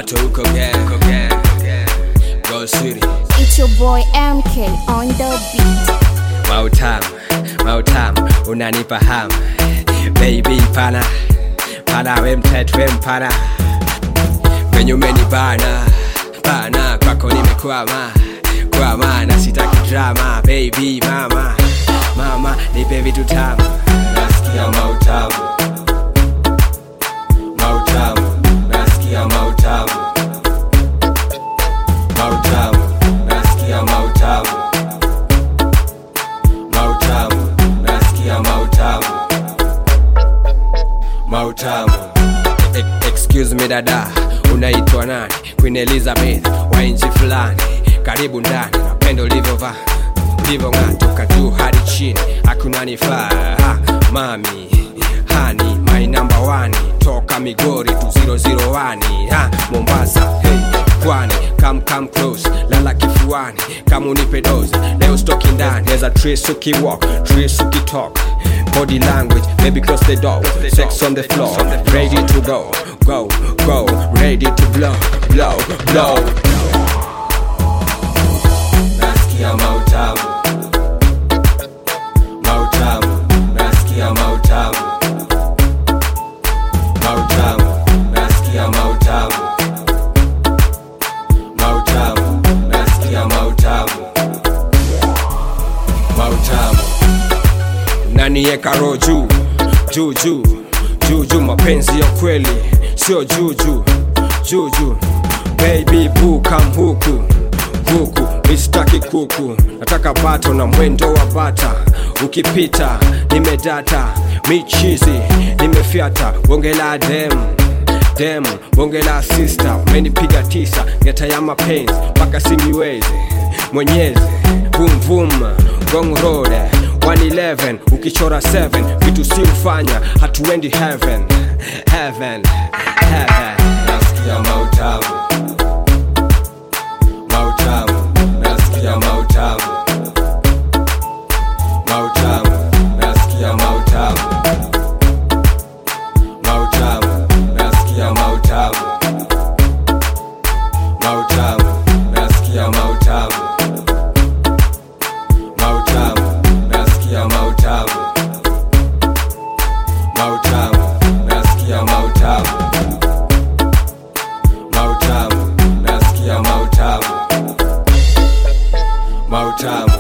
Bato uko gang, uko gang, uko gang. Go City. It's your boy MK on the beat. Mautam, mautam, unanipa ham Baby pana, pana we mtet we mpana Venye umenibana, bana kwako nimekwama Kwama na sitaki drama Baby mama, mama nipe vitu tamu Nasikia mautamu Mautamu, nasikia mautamu Mautamu, nasikia mautamu mautamu nasikia mautamu mautamu e e- excuse me dada unaitwa nani queen elizabeth wa nchi fulani karibu ndani napendo ulivyovaa ulivyong'aa toka juu hadi chini hakuna nifaa ha, mami hani my number one toka migori tu 001 ha, mombasa hey, kwani come come close lala kifuani kama unipe dozi leo stoki ndani there's a trace ukiwalk trace ukitalk body language baby close the door sex on the floor ready to go go go ready to blow blow blow nasikia mautamu mautamu nasikia mautamu mautamu nasikia mautamu mautamu nasikia mautamu mautamu nanieka roho juu juu juu juu juu mapenzi ya kweli sio juu juu juu juu baby boo kam huku huku mistaki kuku nataka bato na mwendo wa bata ukipita nimedata michizi nimefyata bonge la dem dem bonge la sista umenipiga tisa ngeta ya mapenzi mpaka siniwezi mwenyezi vumvum gong road 111 ukichora 7 vitu si ufanya hatuendi heaven heaven heaven nasikia mautamu mautamu nasikia mautamu mautamu nasikia mautamu mautamu nasikia mautamu mautamu nasikia mautamu mautamu nasikia mautamu mautamu nasikia mautamu mautamu nasikia mautamu mautamu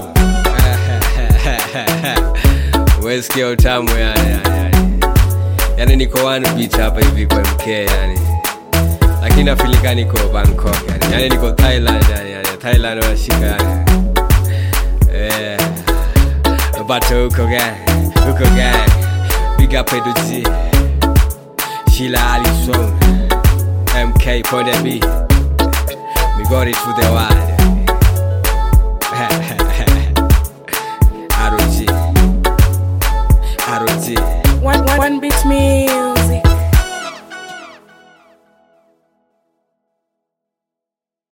wesikia utamu yani, yani, yani. yani niko one beat hapa hivi kwa mk yani lakini nafilika niko bangkok yani, yani niko thailand yani, yani. thailand wanashika yani yeah. bato huko gang huko gang big up eduji shila alison mk ponde b we got it to the world